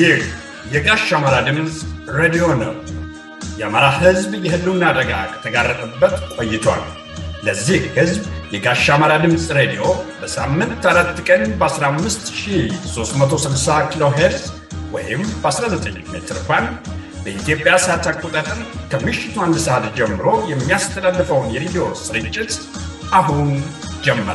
ይህ የጋሽ አማራ ድምፅ ሬዲዮ ነው። የአማራ ሕዝብ የህልውና አደጋ ከተጋረጠበት ቆይቷል። ለዚህ ሕዝብ የጋሽ አማራ ድምፅ ሬዲዮ በሳምንት አራት ቀን በ15360 ኪሎ ሄርዝ ወይም በ19 ሜትር ባንድ በኢትዮጵያ ሰዓት አቆጣጠር ከምሽቱ አንድ ሰዓት ጀምሮ የሚያስተላልፈውን የሬዲዮ ስርጭት አሁን ጀመረ።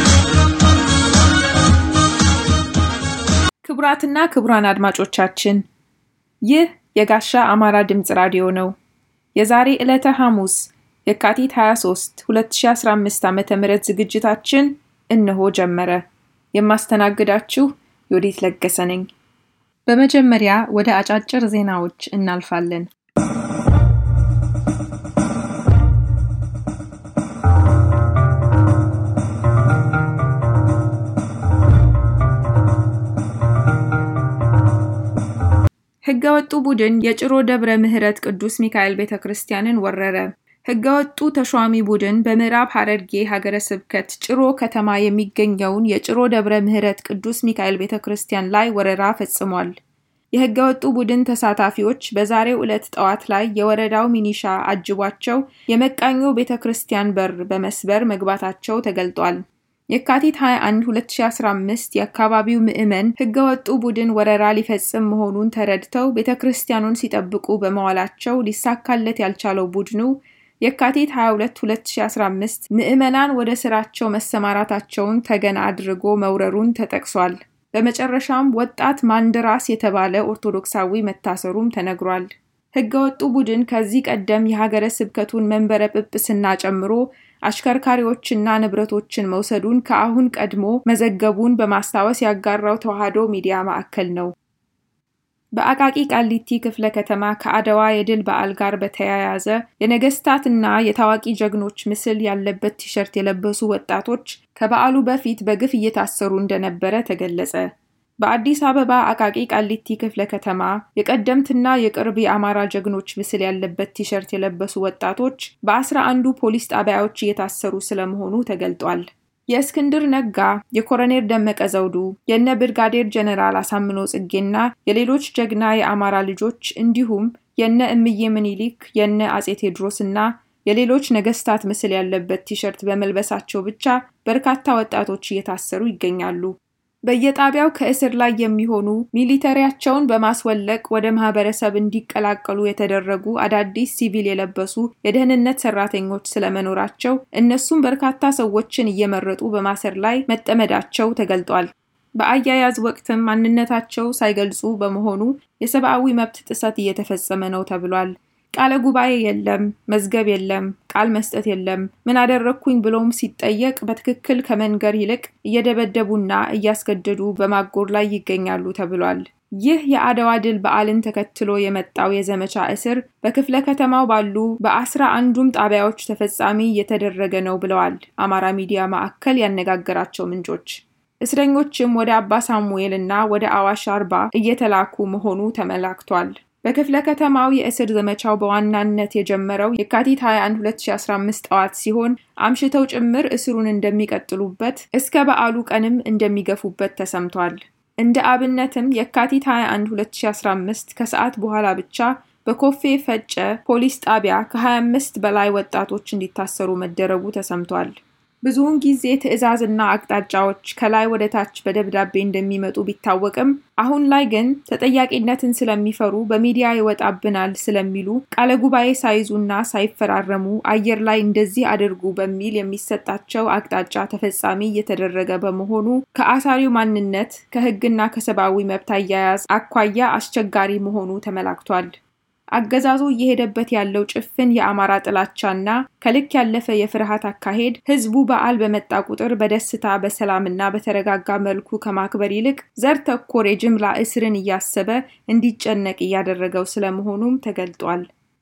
ክቡራትና ክቡራን አድማጮቻችን ይህ የጋሻ አማራ ድምፅ ራዲዮ ነው። የዛሬ ዕለተ ሐሙስ የካቲት 23 2015 ዓ ም ዝግጅታችን እነሆ ጀመረ። የማስተናግዳችሁ ዮዲት ለገሰ ነኝ። በመጀመሪያ ወደ አጫጭር ዜናዎች እናልፋለን። ህገወጡ ቡድን የጭሮ ደብረ ምሕረት ቅዱስ ሚካኤል ቤተ ክርስቲያንን ወረረ። ህገወጡ ተሿሚ ቡድን በምዕራብ ሐረርጌ ሀገረ ስብከት ጭሮ ከተማ የሚገኘውን የጭሮ ደብረ ምሕረት ቅዱስ ሚካኤል ቤተ ክርስቲያን ላይ ወረራ ፈጽሟል። የህገወጡ ቡድን ተሳታፊዎች በዛሬው ዕለት ጠዋት ላይ የወረዳው ሚኒሻ አጅቧቸው የመቃኞ ቤተ ክርስቲያን በር በመስበር መግባታቸው ተገልጧል። የካቲት 21 2015 የአካባቢው ምዕመን ህገወጡ ቡድን ወረራ ሊፈጽም መሆኑን ተረድተው ቤተ ክርስቲያኑን ሲጠብቁ በመዋላቸው ሊሳካለት ያልቻለው ቡድኑ የካቲት 22 2015 ምዕመናን ወደ ስራቸው መሰማራታቸውን ተገን አድርጎ መውረሩን ተጠቅሷል። በመጨረሻም ወጣት ማንድራስ የተባለ ኦርቶዶክሳዊ መታሰሩም ተነግሯል። ህገወጡ ቡድን ከዚህ ቀደም የሀገረ ስብከቱን መንበረ ጵጵስና ጨምሮ አሽከርካሪዎችና ንብረቶችን መውሰዱን ከአሁን ቀድሞ መዘገቡን በማስታወስ ያጋራው ተዋህዶ ሚዲያ ማዕከል ነው። በአቃቂ ቃሊቲ ክፍለ ከተማ ከአድዋ የድል በዓል ጋር በተያያዘ የነገስታትና የታዋቂ ጀግኖች ምስል ያለበት ቲሸርት የለበሱ ወጣቶች ከበዓሉ በፊት በግፍ እየታሰሩ እንደነበረ ተገለጸ። በአዲስ አበባ አቃቂ ቃሊቲ ክፍለ ከተማ የቀደምትና የቅርብ የአማራ ጀግኖች ምስል ያለበት ቲሸርት የለበሱ ወጣቶች በአስራ አንዱ ፖሊስ ጣቢያዎች እየታሰሩ ስለመሆኑ ተገልጧል። የእስክንድር ነጋ፣ የኮሎኔል ደመቀ ዘውዱ፣ የነ ብርጋዴር ጀነራል አሳምኖ ጽጌና የሌሎች ጀግና የአማራ ልጆች እንዲሁም የነ እምዬ ምኒልክ፣ የነ አጼ ቴዎድሮስ እና የሌሎች ነገስታት ምስል ያለበት ቲሸርት በመልበሳቸው ብቻ በርካታ ወጣቶች እየታሰሩ ይገኛሉ። በየጣቢያው ከእስር ላይ የሚሆኑ ሚሊተሪያቸውን በማስወለቅ ወደ ማህበረሰብ እንዲቀላቀሉ የተደረጉ አዳዲስ ሲቪል የለበሱ የደህንነት ሰራተኞች ስለመኖራቸው እነሱም በርካታ ሰዎችን እየመረጡ በማሰር ላይ መጠመዳቸው ተገልጧል። በአያያዝ ወቅትም ማንነታቸው ሳይገልጹ በመሆኑ የሰብአዊ መብት ጥሰት እየተፈጸመ ነው ተብሏል። ቃለ ጉባኤ የለም፣ መዝገብ የለም፣ ቃል መስጠት የለም። ምን አደረግኩኝ ብሎም ሲጠየቅ በትክክል ከመንገር ይልቅ እየደበደቡና እያስገደዱ በማጎር ላይ ይገኛሉ ተብሏል። ይህ የአድዋ ድል በዓልን ተከትሎ የመጣው የዘመቻ እስር በክፍለ ከተማው ባሉ በአስራ አንዱም ጣቢያዎች ተፈጻሚ እየተደረገ ነው ብለዋል አማራ ሚዲያ ማዕከል ያነጋገራቸው ምንጮች። እስረኞችም ወደ አባ ሳሙኤል እና ወደ አዋሽ አርባ እየተላኩ መሆኑ ተመላክቷል። በክፍለ ከተማው የእስር ዘመቻው በዋናነት የጀመረው የካቲት 21 2015 ጠዋት ሲሆን አምሽተው ጭምር እስሩን እንደሚቀጥሉበት እስከ በዓሉ ቀንም እንደሚገፉበት ተሰምቷል። እንደ አብነትም የካቲት 21 2015 ከሰዓት በኋላ ብቻ በኮፌ ፈጨ ፖሊስ ጣቢያ ከ25 በላይ ወጣቶች እንዲታሰሩ መደረጉ ተሰምቷል። ብዙውን ጊዜ ትዕዛዝና አቅጣጫዎች ከላይ ወደ ታች በደብዳቤ እንደሚመጡ ቢታወቅም አሁን ላይ ግን ተጠያቂነትን ስለሚፈሩ በሚዲያ ይወጣብናል ስለሚሉ ቃለ ጉባኤ ሳይዙና ሳይፈራረሙ አየር ላይ እንደዚህ አድርጉ በሚል የሚሰጣቸው አቅጣጫ ተፈጻሚ እየተደረገ በመሆኑ ከአሳሪው ማንነት ከሕግና ከሰብአዊ መብት አያያዝ አኳያ አስቸጋሪ መሆኑ ተመላክቷል። አገዛዙ እየሄደበት ያለው ጭፍን የአማራ ጥላቻና ከልክ ያለፈ የፍርሃት አካሄድ ህዝቡ በዓል በመጣ ቁጥር በደስታ በሰላምና በተረጋጋ መልኩ ከማክበር ይልቅ ዘር ተኮር የጅምላ እስርን እያሰበ እንዲጨነቅ እያደረገው ስለመሆኑም ተገልጧል።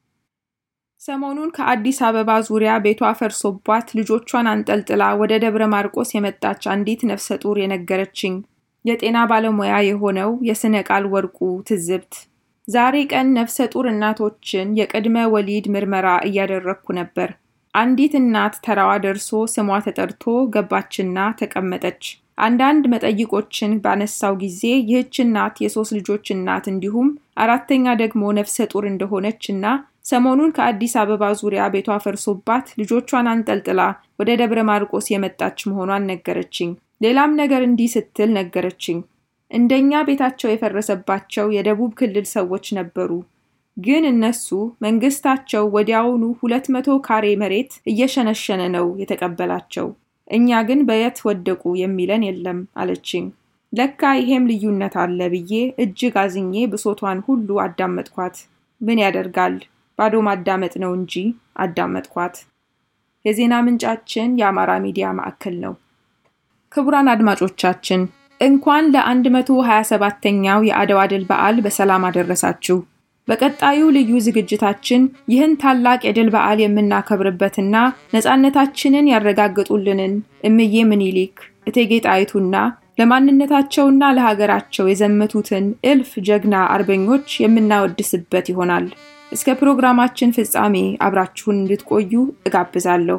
ሰሞኑን ከአዲስ አበባ ዙሪያ ቤቷ ፈርሶባት ልጆቿን አንጠልጥላ ወደ ደብረ ማርቆስ የመጣች አንዲት ነፍሰ ጡር የነገረችኝ የጤና ባለሙያ የሆነው የስነ ቃል ወርቁ ትዝብት ዛሬ ቀን ነፍሰ ጡር እናቶችን የቅድመ ወሊድ ምርመራ እያደረግኩ ነበር። አንዲት እናት ተራዋ ደርሶ ስሟ ተጠርቶ ገባችና ተቀመጠች። አንዳንድ መጠይቆችን ባነሳው ጊዜ ይህች እናት የሶስት ልጆች እናት እንዲሁም አራተኛ ደግሞ ነፍሰ ጡር እንደሆነች እና ሰሞኑን ከአዲስ አበባ ዙሪያ ቤቷ ፈርሶባት ልጆቿን አንጠልጥላ ወደ ደብረ ማርቆስ የመጣች መሆኗን ነገረችኝ። ሌላም ነገር እንዲህ ስትል ነገረችኝ። እንደኛ ቤታቸው የፈረሰባቸው የደቡብ ክልል ሰዎች ነበሩ። ግን እነሱ መንግስታቸው ወዲያውኑ ሁለት መቶ ካሬ መሬት እየሸነሸነ ነው የተቀበላቸው። እኛ ግን በየት ወደቁ የሚለን የለም አለችኝ። ለካ ይሄም ልዩነት አለ ብዬ እጅግ አዝኜ ብሶቷን ሁሉ አዳመጥኳት። ምን ያደርጋል ባዶ ማዳመጥ ነው እንጂ አዳመጥኳት። የዜና ምንጫችን የአማራ ሚዲያ ማዕከል ነው። ክቡራን አድማጮቻችን እንኳን ለ127ኛው የአድዋ ድል በዓል በሰላም አደረሳችሁ። በቀጣዩ ልዩ ዝግጅታችን ይህን ታላቅ የድል በዓል የምናከብርበትና ነፃነታችንን ያረጋግጡልንን እምዬ ምኒልክ፣ እቴጌ ጣይቱና ለማንነታቸውና ለሀገራቸው የዘመቱትን እልፍ ጀግና አርበኞች የምናወድስበት ይሆናል። እስከ ፕሮግራማችን ፍጻሜ አብራችሁን እንድትቆዩ እጋብዛለሁ።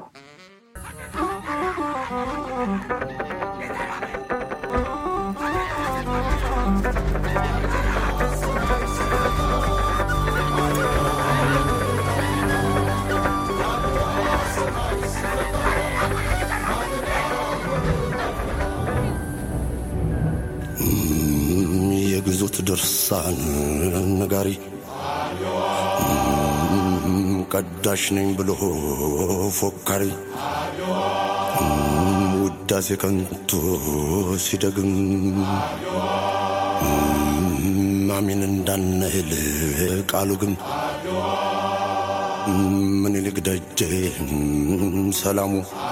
የግዞት ድርሳን ነጋሪ ቀዳሽ ነኝ ብሎ ፎካሪ ውዳሴ ከንቱ ሲደግም አሜን እንዳንል ቃሉ ግን ምኒልክ ደጄ ሰላሙ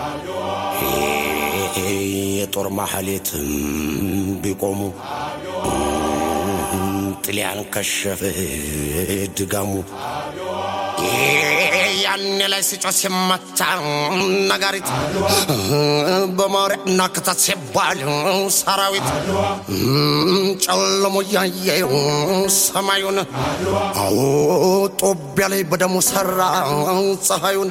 የጦር ማሐሌት ቢቆሙ ጥሊያን ከሸፈ ድጋሙ ያኔ ላይ ሲጮህ ሲመታ ነጋሪት በማውሪያና ክተት ሲባል ሰራዊት ጨለሞ እያየው ሰማዩን አዎ ጦቢያ ላይ በደሙ ሰራ ፀሐዩን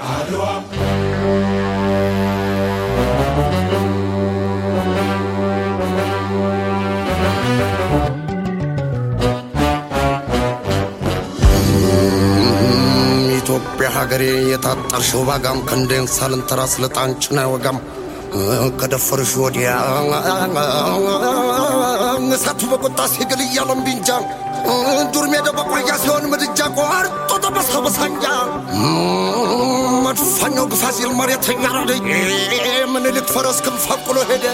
ኢትዮጵያ ሀገሬ የታጠርሽው ባጋም ክንዴን ሳልንተራ ስለጣንጭን አይወጋም ከደፈርሽ ወዲያ እሳቱ በቁጣ ሲግል እያለም ቢንጃ ዱር ሜዳ በቆያ ሲሆን ምድጃ ቆርጦ ጠበሳ በሳንጃ መድፋኛው ግፋ ሲል መሬት ያራደ ምኒልክ ፈረስ ክንፍ አቁሎ ሄደ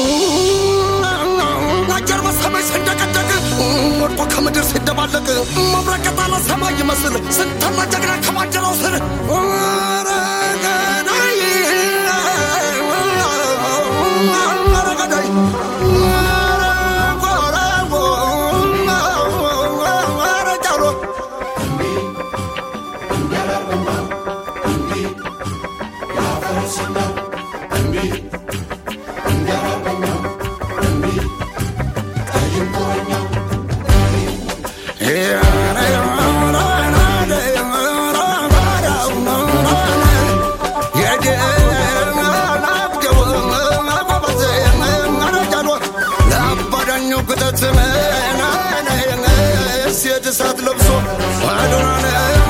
አጀር በሰማይ ሲንደቀደቅ ወድቆ ከምድር ሲደባለቅ መብረቅ የጣለ ሰማይ ይመስል ስንተና ጀግና ከባንዲራው ስር ረገዳይ ረገዳይ እሳት ለብሶ አዶናነ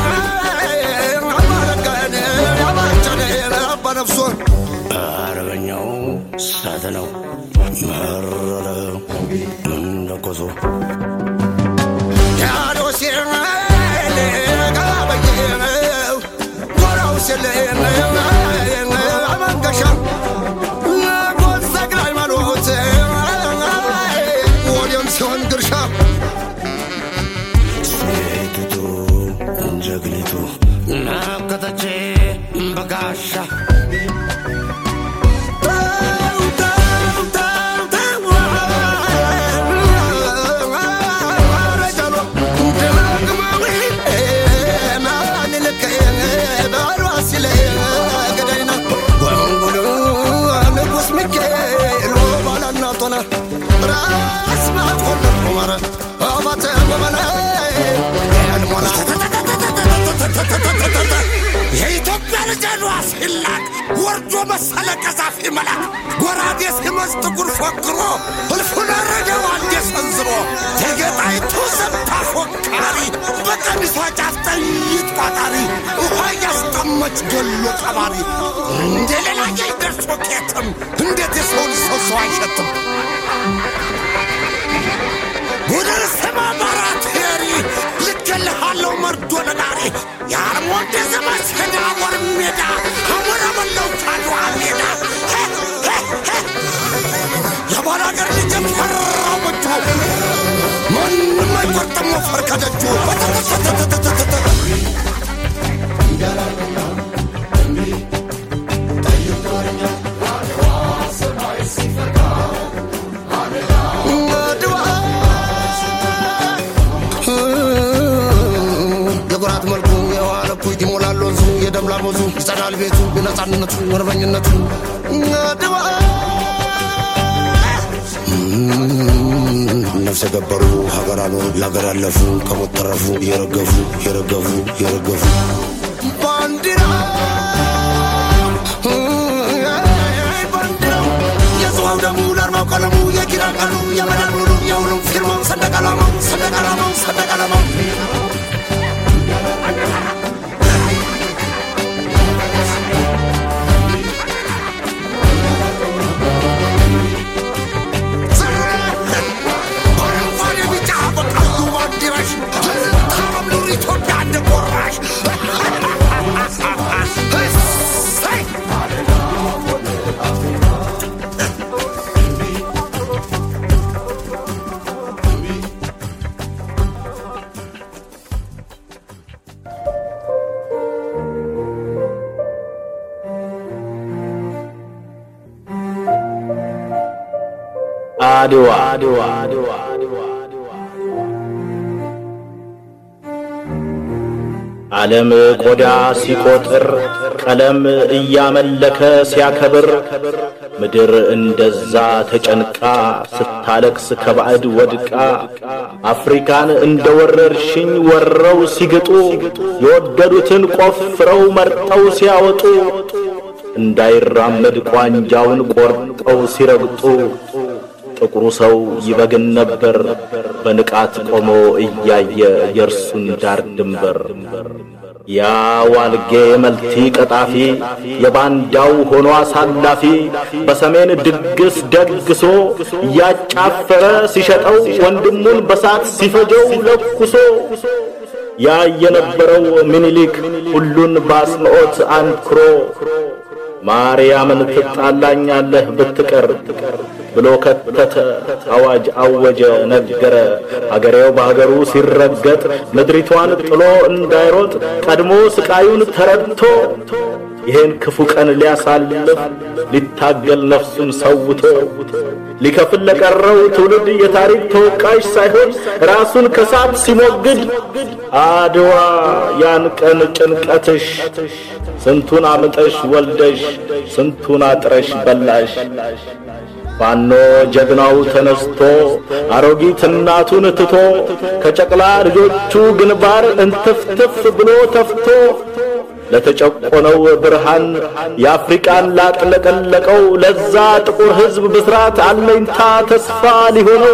አማረጋነ ያባጨነ አባ ነፍሶ አርበኛው እሳት ነው መረረ እንደ ኮሶ ያዶሴ ጋበየ ጎራው ስለ አመንገሻ ጎዘግላ ሃይማኖት ወዲያም ሲሆን ድርሻ ሴቲቱ ጀግኒቱ ናከተቼ በጋሻ ራስ ማትኮነ ቁመረ አባተ በመነ የኢትዮጵያ ልጅ ሲላቅ የመሰለ ቀዛፊ መልአክ ጎራዴ ሲመዝ ጥቁር ፎክሮ እልፉን አረደው አንዴ ሰንዝሮ ተገጣይቱ ዘብታ ፎካሪ በቀሚሷ ጫፍ ጥይት ቋጣሪ ውሃ እያስጠመች ገሎ ቀባሪ እንደ ሌላ ደርሶ ቄትም እንዴት የሰውን ሰው ሰው አይሸትም ቡድን ስማ ባራቴሪ ልኬልሃለሁ መርዶ ነጋሪ የአርሞንድ ዘመች ሄዳ ወር ሜዳ አሞራ በለው ካድዋ ሜዳ የባል አገር ልጅም ፈራው በጁ ማንም አይቆርጥም ወፈር ከደጁ የጉራት መልኩ የዋለ ኩት ይሞላል ወንዙ የደም ላሞዙ ይጸዳል ቤቱ የነፃነቱ ወርበኝነቱ ድዋ ነፍሰ ገበሩ ሀገር አኖሩ ለሀገር ያለፉ ከሞት ተረፉ የረገፉ የረገፉ የረገፉ ባንዲራ ባንዲራው የጽዋው ደሙ ለአርማው ቀለሙ የኪዳን ቀኑ የመዳን ሙሉ የሁሉም ፊርማው ሰንደቅ ዓላማው ሰንደቅ ዓላማው ሰንደቅ ዓላማው አረንጓዴ ቢጫ በቀዩ ባንዲራሽ ታረም ኑር ኢትዮጵያ እንደ ቆራሽ እሰይ! አድዋ አድዋ አድዋ ዓለም ቆዳ ሲቆጥር ቀለም እያመለከ ሲያከብር ምድር እንደዛ ተጨንቃ ስታለቅስ ከባዕድ ወድቃ አፍሪካን እንደ ወረርሽኝ ወረው ሲግጡ የወደዱትን ቆፍረው መርጠው ሲያወጡ እንዳይራመድ ቋንጃውን ቆርጠው ሲረግጡ ጥቁሩ ሰው ይበግን ነበር በንቃት ቆሞ እያየ የእርሱን ዳር ድንበር። ያ ዋልጌ መልቲ ቀጣፊ የባንዳው ሆኖ አሳላፊ በሰሜን ድግስ ደግሶ እያጫፈረ ሲሸጠው ወንድሙን በሳት ሲፈጀው ለኩሶ ያ የነበረው ምኒልክ ሁሉን በአጽንዖት አንክሮ ማርያምን ትጣላኛለህ ብትቀር ብሎ ከተተ፣ አዋጅ አወጀ፣ ነገረ። አገሬው በአገሩ ሲረገጥ ምድሪቷን ጥሎ እንዳይሮጥ ቀድሞ ስቃዩን ተረድቶ ይህን ክፉ ቀን ሊያሳልፍ ሊታገል ነፍሱን ሰውቶ ሊከፍል ለቀረው ትውልድ የታሪክ ተወቃሽ ሳይሆን ራሱን ከሳት ሲሞግድ አድዋ ያን ቀን ጭንቀትሽ ስንቱን አምጠሽ ወልደሽ ስንቱን አጥረሽ በላሽ። ፋኖ ጀግናው ተነስቶ አሮጊት እናቱን ትቶ ከጨቅላ ልጆቹ ግንባር እንትፍትፍ ብሎ ተፍቶ ለተጨቆነው ብርሃን የአፍሪቃን ላጥለቀለቀው ለዛ ጥቁር ሕዝብ ብስራት አለኝታ ተስፋ ሊሆነው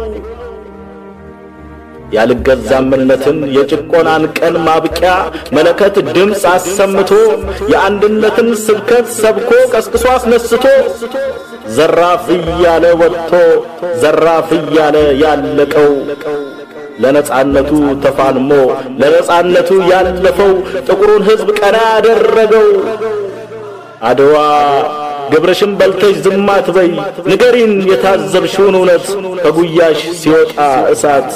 ያልገዛምነትን የጭቆናን ቀን ማብቂያ መለከት ድምፅ አሰምቶ የአንድነትን ስብከት ሰብኮ ቀስቅሶ አስነስቶ ዘራፍ እያለ ወጥቶ ዘራፍ እያለ ያለቀው ለነጻነቱ ተፋልሞ ለነጻነቱ ያለፈው ጥቁሩን ሕዝብ ቀና ያደረገው አድዋ ግብርሽን በልተሽ ዝም አትበይ፣ ንገሪን የታዘብሽውን እውነት ከጉያሽ ሲወጣ እሳት።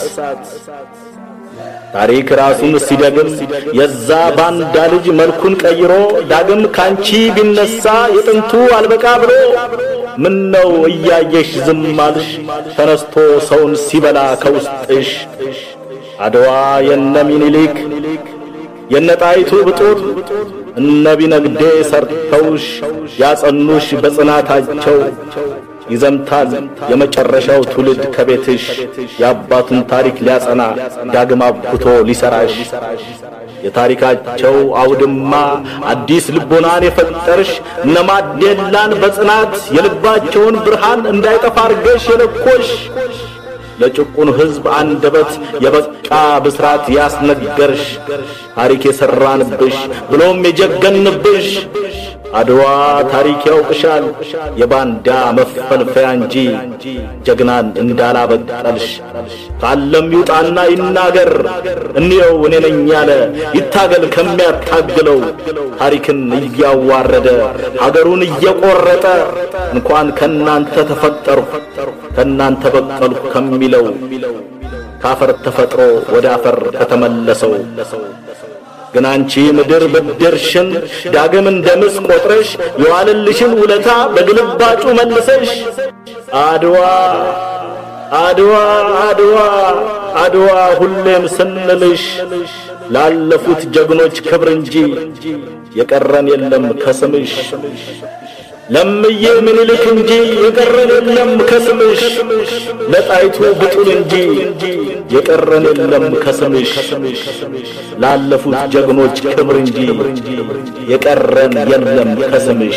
ታሪክ ራሱን ሲደግም የዛ ባንዳ ልጅ መልኩን ቀይሮ ዳግም ካንቺ ቢነሳ የጥንቱ አልበቃ ብሎ ምን ነው እያየሽ ዝም አልሽ? ተነስቶ ሰውን ሲበላ ከውስጥሽ አድዋ የነ ሚኒሊክ የነ ጣይቱ ብጡል እነ ቢነግዴ ሰርተውሽ ያጸኑሽ በጽናታቸው ይዘምታል የመጨረሻው ትውልድ ከቤትሽ የአባቱን ታሪክ ሊያጸና ዳግም አብኩቶ ሊሰራሽ የታሪካቸው አውድማ አዲስ ልቦናን የፈጠርሽ እነ ማዴላን በጽናት የልባቸውን ብርሃን እንዳይጠፋ አርገሽ የለኮሽ ለጭቁኑ ሕዝብ አንደበት የበቃ ብስራት ያስነገርሽ ታሪክ የሠራንብሽ ብሎም የጀገንብሽ አድዋ ታሪክ ያውቅሻል የባንዳ መፈልፈያ እንጂ ጀግናን እንዳላበቀልሽ ካለም ይውጣና ይናገር እንየው እኔ ነኝ ያለ ይታገል ከሚያታግለው ታሪክን እያዋረደ ሀገሩን እየቆረጠ እንኳን ከናንተ ተፈጠርሁ ከናንተ በቀልሁ ከሚለው ካፈር ተፈጥሮ ወደ አፈር ከተመለሰው ግን አንቺ ምድር ብድርሽን ዳግም እንደ ምስ ቆጥረሽ የዋለልሽን ውለታ በግልባጩ መልሰሽ አድዋ አድዋ አድዋ አድዋ ሁሌም ስንልሽ ላለፉት ጀግኖች ክብር እንጂ የቀረን የለም ከስምሽ ለምዬ ምኒልክ እንጂ የቀረን የለም ከስምሽ ለጣይቱ ብጡል እንጂ የቀረን የለም ከስምሽ ላለፉት ጀግኖች ክብር እንጂ የቀረን የለም ከስምሽ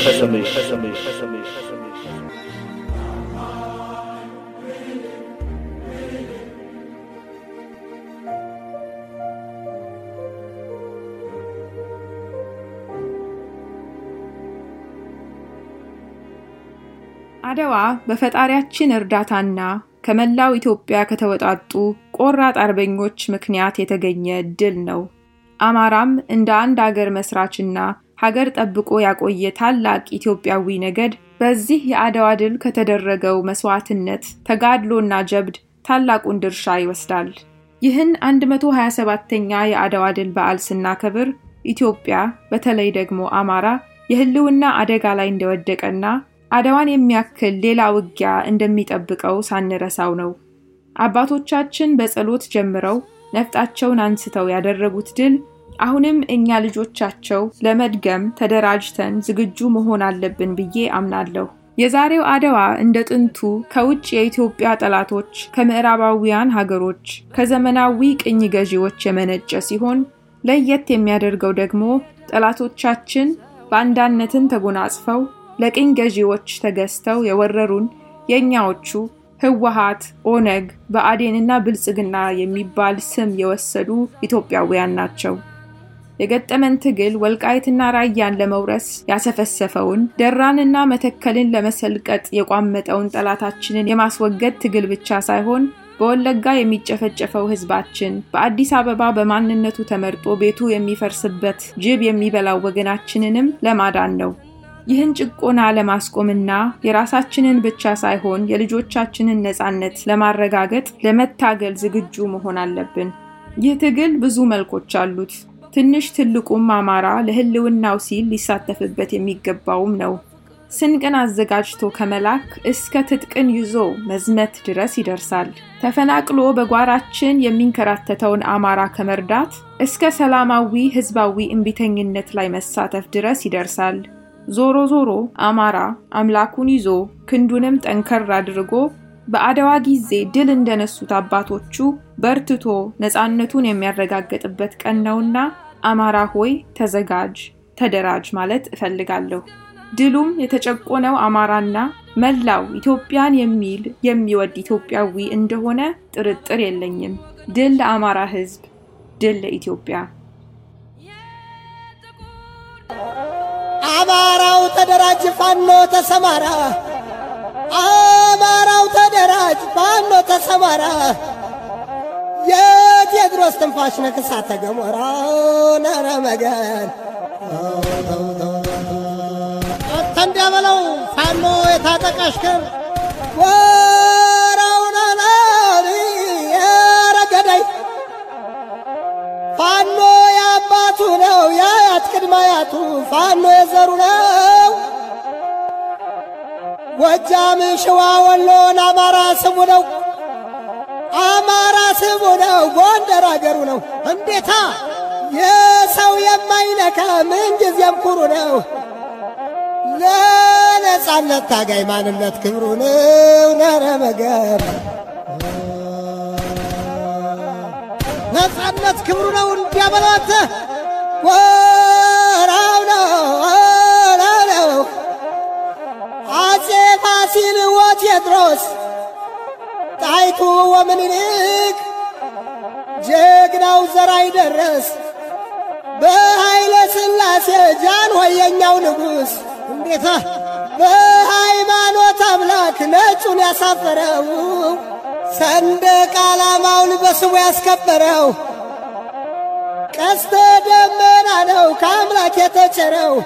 አድዋ በፈጣሪያችን እርዳታና ከመላው ኢትዮጵያ ከተወጣጡ ቆራጥ አርበኞች ምክንያት የተገኘ ድል ነው። አማራም እንደ አንድ አገር መስራችና ሀገር ጠብቆ ያቆየ ታላቅ ኢትዮጵያዊ ነገድ በዚህ የአድዋ ድል ከተደረገው መስዋዕትነት፣ ተጋድሎና ጀብድ ታላቁን ድርሻ ይወስዳል። ይህን 127ኛ የአድዋ ድል በዓል ስናከብር ኢትዮጵያ በተለይ ደግሞ አማራ የህልውና አደጋ ላይ እንደወደቀና አድዋን የሚያክል ሌላ ውጊያ እንደሚጠብቀው ሳንረሳው ነው። አባቶቻችን በጸሎት ጀምረው ነፍጣቸውን አንስተው ያደረጉት ድል አሁንም እኛ ልጆቻቸው ለመድገም ተደራጅተን ዝግጁ መሆን አለብን ብዬ አምናለሁ። የዛሬው አድዋ እንደ ጥንቱ ከውጭ የኢትዮጵያ ጠላቶች፣ ከምዕራባውያን ሀገሮች፣ ከዘመናዊ ቅኝ ገዢዎች የመነጨ ሲሆን ለየት የሚያደርገው ደግሞ ጠላቶቻችን ባንዳነትን ተጎናጽፈው ለቅኝ ገዢዎች ተገዝተው የወረሩን የእኛዎቹ ህወሓት፣ ኦነግ፣ ብአዴንና ብልጽግና የሚባል ስም የወሰዱ ኢትዮጵያውያን ናቸው። የገጠመን ትግል ወልቃይትና ራያን ለመውረስ ያሰፈሰፈውን ደራንና መተከልን ለመሰልቀጥ የቋመጠውን ጠላታችንን የማስወገድ ትግል ብቻ ሳይሆን በወለጋ የሚጨፈጨፈው ህዝባችን በአዲስ አበባ በማንነቱ ተመርጦ ቤቱ የሚፈርስበት ጅብ የሚበላው ወገናችንንም ለማዳን ነው። ይህን ጭቆና ለማስቆምና የራሳችንን ብቻ ሳይሆን የልጆቻችንን ነፃነት ለማረጋገጥ ለመታገል ዝግጁ መሆን አለብን። ይህ ትግል ብዙ መልኮች አሉት። ትንሽ ትልቁም አማራ ለህልውናው ሲል ሊሳተፍበት የሚገባውም ነው። ስንቅን አዘጋጅቶ ከመላክ እስከ ትጥቅን ይዞ መዝመት ድረስ ይደርሳል። ተፈናቅሎ በጓራችን የሚንከራተተውን አማራ ከመርዳት እስከ ሰላማዊ ህዝባዊ እምቢተኝነት ላይ መሳተፍ ድረስ ይደርሳል። ዞሮ ዞሮ አማራ አምላኩን ይዞ ክንዱንም ጠንከር አድርጎ በአድዋ ጊዜ ድል እንደነሱት አባቶቹ በርትቶ ነፃነቱን የሚያረጋግጥበት ቀን ነውና አማራ ሆይ ተዘጋጅ፣ ተደራጅ ማለት እፈልጋለሁ። ድሉም የተጨቆነው አማራና መላው ኢትዮጵያን የሚል የሚወድ ኢትዮጵያዊ እንደሆነ ጥርጥር የለኝም። ድል ለአማራ ህዝብ፣ ድል ለኢትዮጵያ። አማራው ተደራጅ፣ ፋኖ ተሰማራ። አማራው ተደራጅ፣ ፋኖ ተሰማራ። የቴዎድሮስ ትንፋሽ ነክሳተ ገሞራ ነረ መገን ተንደበለው ፋኖ የታጠቀ አሽከር ወራውና የረገዳይ ፋኖ የአባቱ ነው የአያት ቅድመ አያቱ ፋኖ የዘሩ ነው። ጎጃም፣ ሸዋ፣ ወሎን አማራ ስሙ ነው። አማራ ስሙ ነው። ጎንደር አገሩ ነው። እንዴታ የሰው የማይነካ ምንጊዜም ኩሩ ነው። ለነጻነት ታጋይ ማንነት ክብሩ ነው። ነረ መገር ነፃነት ክብሩ ነው እንዲያበሏት ወራው ነው ወራው ነው አጼ ፋሲል ወቴዎድሮስ ጣይቱ ወምኒልክ ጀግናው ዘራይ ደረስ በኃይለ ሥላሴ ጃንሆይ የኛው ንጉሥ እንዴታ በሃይማኖት አምላክ ነጩን ያሳፈረው ሰንደቅ ዓላማውን በስሙ ያስከበረው ቀስተ ደመና ነው ከአምላክ የተቸረው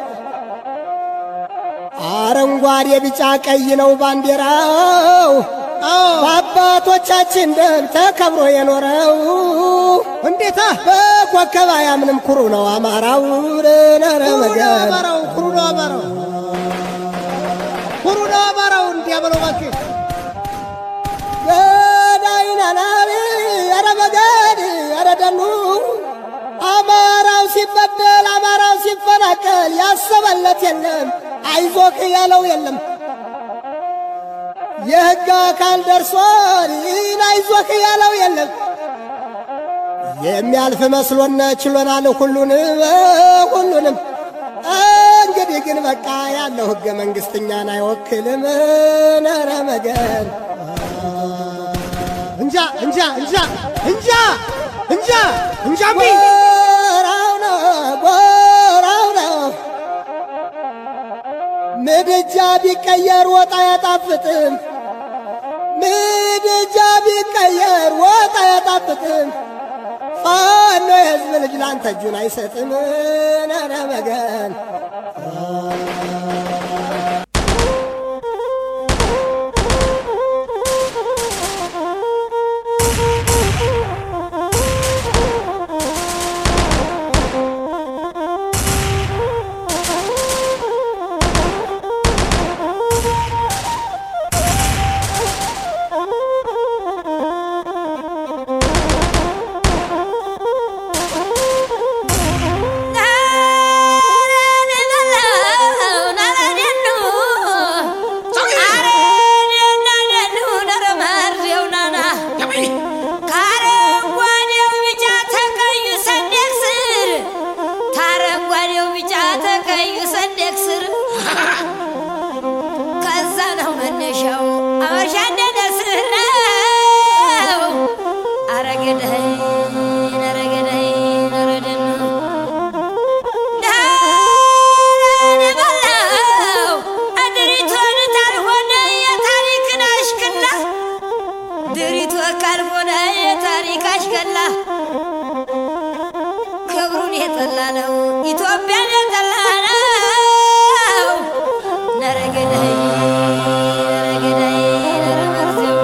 አረንጓዴ ቢጫ ቀይ ነው ባንዲራው በአባቶቻችን ደም ተከብሮ የኖረው እንዴታ በኮከብ አያምንም ኩሩ ነው አማራው ነረ መገን ኩሩ ነው አማራው ኩሩ ነው አማራው እንዲያበለው እባክህ ገዳይናናሪ ኧረ መገድ ኧረ ደኑ አማራው ሲበደል አማራው ሲፈናቀል ያሰበለት የለም አይዞክ ያለው የለም የሕግ አካል ደርሷል ይህን አይዞክ ያለው የለም የሚያልፍ መስሎነ ችሎናል ሁሉንም ሁሉንም እንግዲህ ግን በቃ ያለው ሕገ መንግሥት እኛን አይወክልም ነረ መገን እንጃ እንጃ እንጃ እንጃ እንጃ እንጃ ጎራው ነው ጎራው ነው ምድጃ ቢቀየር ወጥ አያጣፍጥም ምድጃ ቢቀየር ወጥ አያጣፍጥም ፋኖ የሕዝብ ልጅ ላንተ እጁን አይሰጥም ነረ መገን ክብሩን የጠላ ነው ኢትዮጵያን የጠላ ነው ነረገዳይ ነረገዳይ ነረመርዘው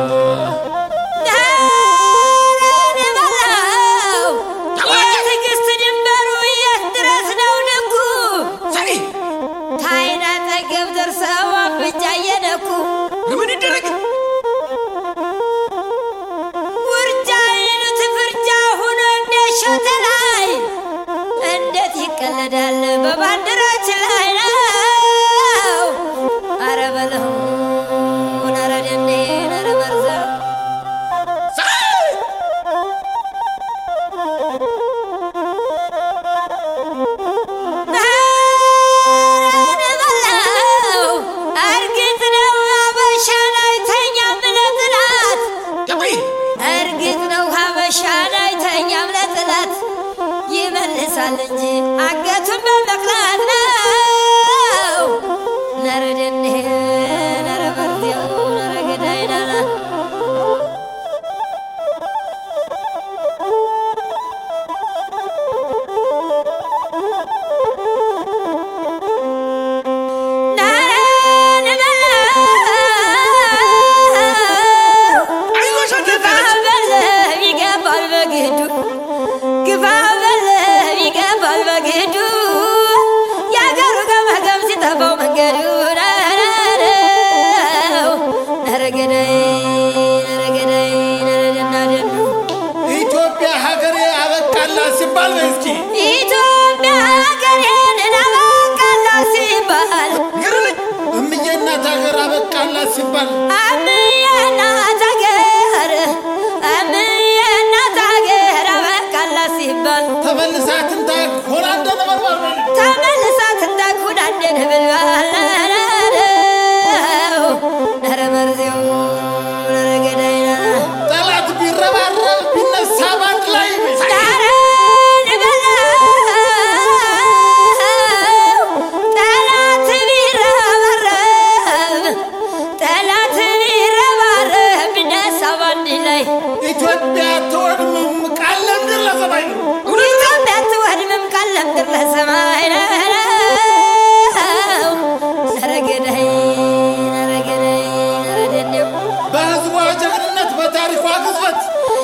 የትዕግስት ድንበሩ የት ድረስ ነው ልኩ ታይና ጠገብ ደርሰው አፍንጫ እየነኩ ምን ይደረግ ውርጃ ይሉት ፍርጃ ሁኖ እንደሾተ ላይ እንዴት ይቀለዳል በባንዲራችን ላይ ነው። አረ በለው አረ ደኔ አረ መርዘው እርግጥ ነው ሀበሻን አይተኛም ለጥላት እርግጥ ነው ሀበሻን አይተኛም ለጥላት ይመልሳል እንጂ አንገቱን በመቅላት ነው። ነረደኔ ነረ መርዚያው ነረ ገዳይ ናና ይገባል በግዱ ግፋ በለ ይገባል በግዱ የአገሩ ገመገም ሲጠፋው መንገዱ ነው ነረገዳይ ነረገዳይ ነረደናደኑ ኢትዮጵያ ሀገሬ አበቃላት ሲባል ነው እስኪ ኢትዮጵያ ሀገሬን እናበቃላ ሲባል ግርልኝ እምዬ እናት ሀገር አበቃላት ሲባል አምዬ እናት ሀገር አምዬ እናት ሀገር ግዝፈት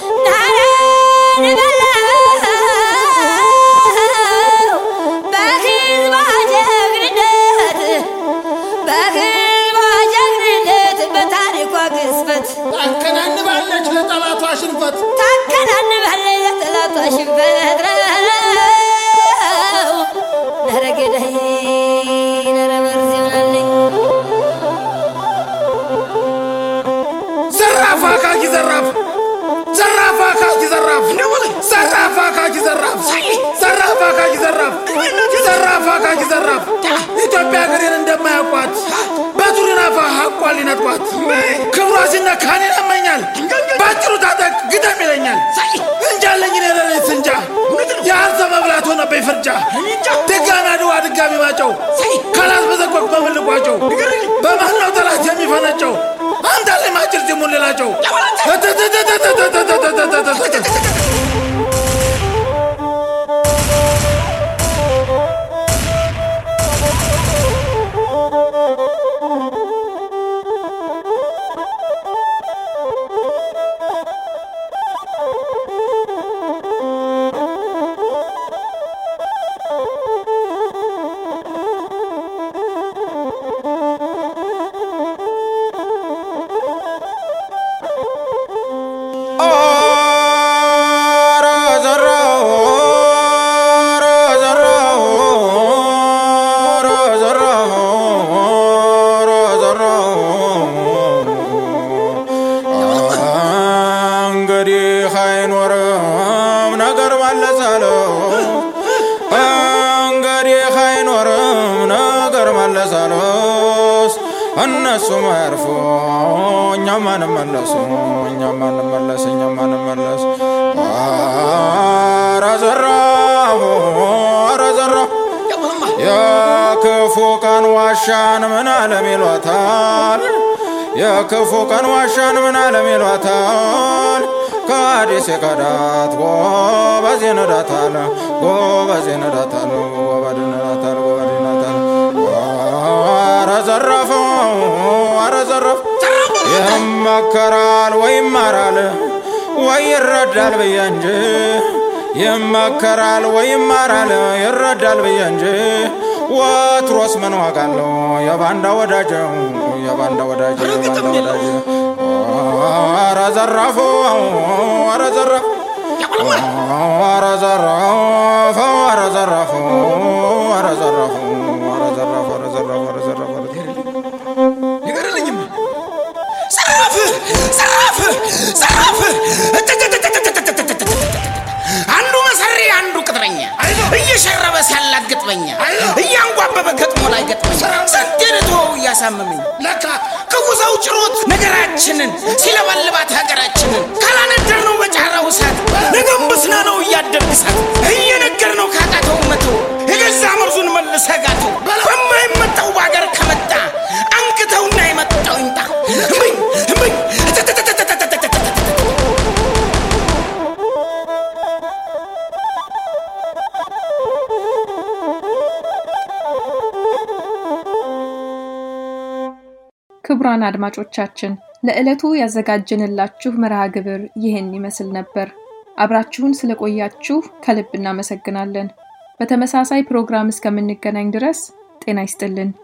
ታከናንባለች ለጠላቷ ሽንፈት ዘራፍ አካኪ ዘራፍ ዘራፍ አካኪ ዘራፍ ዘራፍ አካኪ ዘራፍ ዘራፍ አካኪ ዘራፍ ዘራፍ አካኪ ዘራፍ ኢትዮጵያ ሀገሬን እንደማያውቋት በቱሪናፋ ሀቋል ሊነጥቋት ክብሯ ሲነካ እኔን ያመኛል ባጭሩ ታጠቅ ግደም ይለኛል እንጃለኝ እኔ ለሌት እንጃ የአንተ መብላት ሆነብኝ ፍርጃ ድጋሚ አድዋ ድጋሚ ማጨው ካላት በዘቆቅ በምልቋቸው በማን ነው ጠላት የሚፈነጨው አንተ ላይ ማጭር ጅሙን ሌላቸው እንግዲህ አይኖርም ነገር መለሳለሁ እንግዲህ አይኖርም ነገር መለሳለስ እነሱም አያርፉ እኛም አንመለሱ እኛም አንመለስ እኛም አንመለስ ኧረ ዘራሁ ኧረ ዘራሁ የክፉ ቀን ዋሻን ምን አለም ይሏታል የክፉ ቀን ዋሻን ምን አለም ይሏታል ከአዲስ የከዳት ጎበዝ ይነዳታል ጎበዝ ይነዳታል ጎበዝ ይነዳታል ጎበዝ ይነዳታል ኧረ ዘረፈው ኧረ ዘረፍ ይመከራል ወይ ይማራል ወይ ይረዳል ብዬ እንጂ ይመከራል ወይ ይማራል ይረዳል ብዬ እንጂ ወትሮስ ምን ዋጋ አለው የባንዳ ወዳጅ የባንዳ ወዳጅ የባንዳ ወዳጅ ኧረ ዘራፉ ኧረ ዘራፍ ኧረ ዘራፍ ኧረ ዘራፉ ኧረ ዘራፉ ኧረ ዘራፍ ኧረ ዘራፍ ኧረ ዘራፍ ኧረ ይገርልኝም ዘራፍ ዘራፍ ዘራፍ አንዱ መሰሪ አንዱ ቅጥረኛ እየሸረበ ሲያላግጥበኛ እያንጓበበ ገጥሞ ላይ ገጥመኝ ስንቴን ተወው እያሳመመኝ ለካ ክፉ ሰው ጭሮት ነገራችንን ሲለበልባት ሀገራችንን ካላነደር ነው በጫራው እሳት ነገም ብስና ነው እያደግሳት እየነገር ነው ካቃተው መተው የገዛ መርዙን መልሰ ጋተው በማይመጣው በሀገር ከመጣ አንክተውና የመጣው ይምጣ እምኝ እምኝ ክቡራን አድማጮቻችን ለዕለቱ ያዘጋጀንላችሁ መርሃ ግብር ይህን ይመስል ነበር። አብራችሁን ስለቆያችሁ ከልብ እናመሰግናለን። በተመሳሳይ ፕሮግራም እስከምንገናኝ ድረስ ጤና ይስጥልን።